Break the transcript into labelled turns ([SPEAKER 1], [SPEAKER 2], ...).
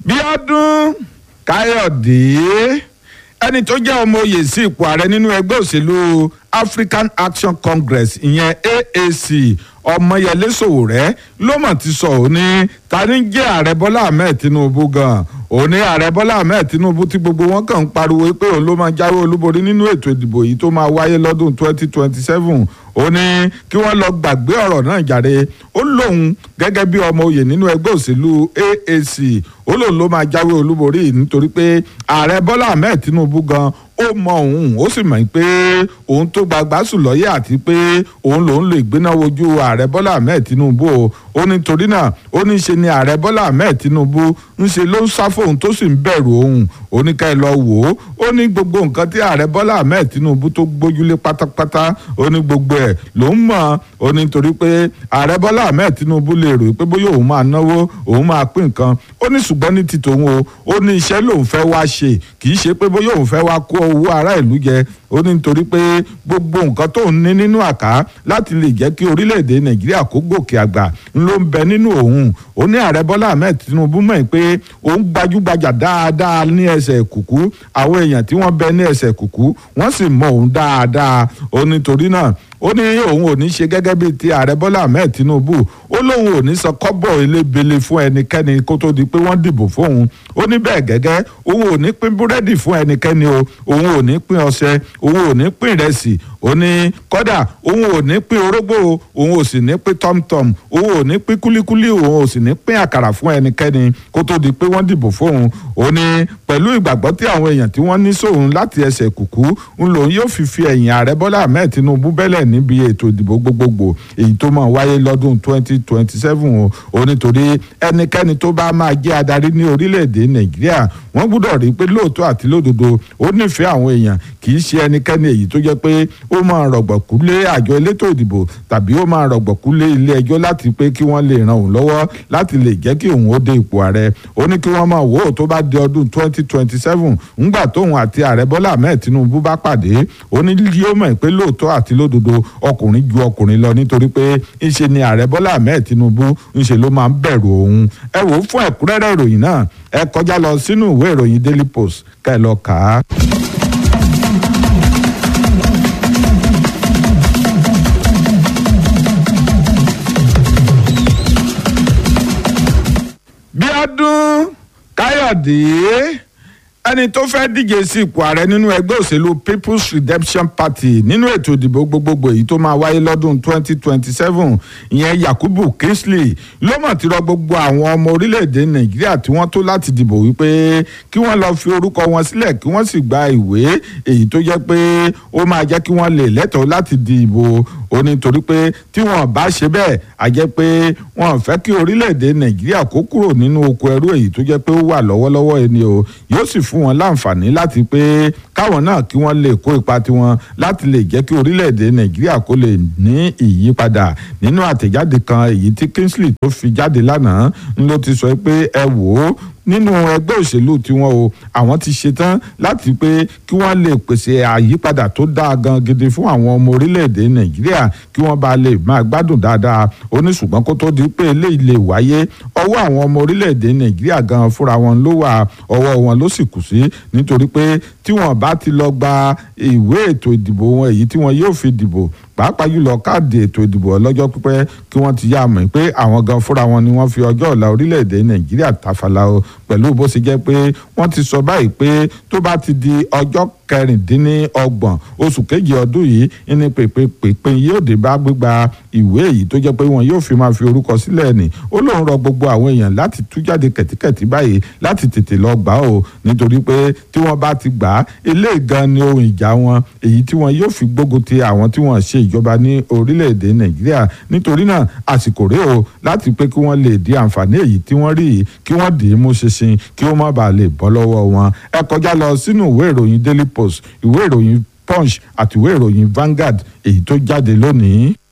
[SPEAKER 1] bíọ́dún káyọ̀dé ẹni tó jẹ́ ọmọ oyè sí ipò ààrẹ nínú ẹgbẹ́ òṣèlú african action congress ìyẹn aac ọmọyẹlé sòwòrẹ́ ló mọ̀ ti sọ òun ní ta ni jẹ́ ààrẹ bọ́lá ahmed tinubu gan òun ní ààrẹ bọ́lá ahmed tinubu tí gbogbo wọn kàn ń pariwo pé òun ló máa jáwé olúborí nínú ètò ìdìbò yìí tó máa wáyé lọ́dún 2027 ó ní kí wọ́n lọ gbàgbé ọ̀rọ̀ náà jàre ó lóun gẹ́gẹ́ bí ọmọ oyè nínú ẹgbẹ́ òṣèlú aac ó lóun ló máa jáwé olúborí nítorí pé ààrẹ bọ́lá ahmed tinubu gan ó mọ òun ó sì mọ̀ pé òun tó gbagba sùn lọ́yẹ̀ àti pé òun lòun lè gbéná wojú ààrẹ bọ́lá ahmed tinubu o ó ní torí náà ó ní ṣe ni ààrẹ bọ́lá ahmed tinubu ń ṣe ló ń sá fóun tó sì ń bẹ̀rù òun ó ní ká ẹ lọ wò ó ó ní gbogbo nǹkan tí ààrẹ bọ́lá ahmed tinubu tó gbójúlé pátápátá ó ní gbogbo ẹ̀ ló ń mọ̀ ó ní torí pé ààrẹ bọ́lá ahmed tinubu lè rò pé bóyá òun máa náwó òun máa pín nǹkan ó ní ṣùgbọ́n ní ti tòun o ó ní iṣẹ́ lòun fẹ́ wá ṣe kì í ṣe pé bóyá òun fẹ́ wá kó owó ará ìlú jẹ ó ní nítorí pé gbogbo nǹkan tó ń ní nínú àká láti lè jẹ́ kí orílẹ̀-èdè nàìjíríà kó gòkè àgbà ló ń bẹ nínú òun ó ní ààrẹ bọ́lá ahmed tinubu mọ̀ pé òun gbajúgbajà dáadáa ní ẹsẹ̀ kùkú àwọn èèyàn tí wọ́n bẹ ní ẹsẹ̀ kùkú wọ́n sì mọ òun dáadáa ó ní torí náà ó ní òun ò ní ṣe gẹ́gẹ́ bíi ti ààrẹ bọ́lá ahmed tinubu ó lóun ò ní sọ kọ́bọ̀ elébele fún ẹnikẹ́ni kó tó di pé wọ́n dìbò fóun ó ní bẹ́ẹ̀ gẹ́gẹ́ òun ò ní pín búrẹ́dì fún ẹnikẹ́ni o òun ò ní pín ọṣẹ òun ò ní pín ìrẹsì ó ní kọ́dà òun ò ní pín orógbó òun ò sì ní pín tọ́mtọ́m òun ò ní pín kúlíkúlí òun ò sì ní pín àkàrà fún ẹnikẹ́ni kó tó di pé wọ́n dìbò fóun ó ní pẹ̀lú ìgbàgbọ́ tí àwọn èèyàn tí wọ́n ní sóun láti ẹsẹ̀ kùkú ń lòun yóò fi fi ẹ̀yìn ààrẹ bọ́lá ahmed tinubu bẹ́lẹ̀ níbi ètò ìdìbò gbogbogbò èyí tó máa wáyé lọ́dún 2027 o nítorí ẹnikẹ́ni tó bá máa jẹ́ adarí ní orílẹ̀-èdè nàìjíríà wọ́n gbọ́dọ̀ rí pé lóòótọ́ àti lódodo ó nífẹ̀ẹ́ àwọn èèyàn kì í ṣe ẹnikẹ́ni èyí tó jẹ́ pé ó máa rọ̀gbọ̀kú lé àjọ elétò ìdìbò tàbí ó máa rọ̀gbọ̀kú lé ilé ẹjọ́ láti pé kí wọ́n lè ran òun lọ́wọ́ láti lè jẹ́ kí òun ó dé ipò ààrẹ ó ní kí wọ́n máa wò ó tó bá di ọdún 2027 ńgbà tóun àti ààrẹ bọ́lá ahmed tinubu bá pàdé ó ní yóò mọ̀ pé lóòótọ́ àti lódodo ọkùnrin ju ọkùnrin lọ nítorí pé ńṣe ni ààrẹ bọ́lá ahmed tinubu ńṣe ló máa ń bẹ̀rù òun ẹ wò ó fún ẹ̀kúnrẹ́rẹ́ ìròyìn náà ẹ kọjá lọ sínú ìwé ìròyìn daily post ká ẹ lọ kà á. bíọ́dún káyọ̀dé ẹni tó fẹ́ díje sí ipò ààrẹ nínú ẹgbẹ́ òṣèlú people's redemption party nínú ètò ìdìbò gbogbogbò èyí tó máa wáyé lọ́dún 2027 ìyẹn yakubu kingsley ló mọ̀ tí rọ gbogbo àwọn ọmọ orílẹ̀-èdè nàìjíríà tí wọ́n tó láti dìbò wípé kí wọ́n lọ fi orúkọ wọn sílẹ̀ kí wọ́n sì gba ìwé èyí tó jẹ́ pé ó máa jẹ́ kí wọ́n lè lẹ́tọ̀ọ́ láti dìbò ó ní torí pé tí wọ́n bá ṣe bẹ́ẹ̀ a jẹ́ pé wọ́n fẹ́ kí orílẹ̀-èdè nàìjíríà kó kúrò nínú oko ẹrú èyí tó jẹ́ pé ó wà lọ́wọ́lọ́wọ́ ẹni o yóò sì fún wọn láǹfààní láti pé káwọn náà kí wọ́n lè kó ipa tiwọn láti lè jẹ́ kí orílẹ̀-èdè nàìjíríà kó lè ní ìyípadà nínú àtẹ̀jáde kan èyí tí kingsley tó fi jáde lánàá ń ló ti sọ pé ẹ wò ó nínú ẹgbẹ́ òṣèlú tiwọn o àwọn ti ṣetán láti pé kí wọ́n lè pèsè àyípadà tó dáa gan gidi fún àwọn ọmọ orílẹ̀-èdè nàìjíríà kí wọ́n bá lè máa gbádùn dáadáa ó ní ṣùgbọ́n kó tó di pé eléyìí lè wáyé ọwọ́ àwọn ọmọ orílẹ̀-èdè nàìjíríà gan fúnra wọn ló wà ọwọ́ wọn ló sì kù sí nítorí pé tí wọ́n bá ti lọ gba ìwé ètò ìdìbò wọn èyí tí wọn yóò fi dìbò pàápàá jùlọ káàdì ètò ìdìbò ọlọ́jọ́ pípẹ́ kí wọ́n ti yá mọ̀ pé àwọn gan fúnra wọn ni wọ́n fi ọjọ́ ọ̀la orílẹ̀-èdè nàìjíríà tàfàlà o pẹ̀lú bó ṣe jẹ́ pé wọ́n ti sọ báyìí pé tó bá ti di ọjọ́ kẹrìndínlọ́gbọ̀n oṣù kejì ọdún yìí ní pèpè pèpè yóò dé bá gbígba ìwé èyí tó jẹ́ pé wọn yóò fi máa fi orúkọ sílẹ̀ ní ó lóun rọ gbogbo àwọn èèyàn láti tú jáde kẹ̀tíkẹ̀tí báyìí láti tètè lọ gbà ó nítorí pé tí wọ́n bá ti gbà á eléyìí gan ni ohun ìjà wọn èyí tí wọn yóò fi gbógun ti àwọn tí wọ́n ṣe ìjọba ní orílẹ̀-èdè nàìjíríà nítorí náà àsìkò rèé o láti pé kí wọ́n lè di àǹfààní èyí tí wọ́n rí yìí kí wọ́n dì í mú ṣinṣin kí ó má bàa lè bọ́ lọ́wọ́ wọn ẹ kọjá lọ sínú ìwé ìròyìn daily post ìwé ìròyìn punch àti ìwé ìròyìn Vanguard èyí tó jáde lónìí.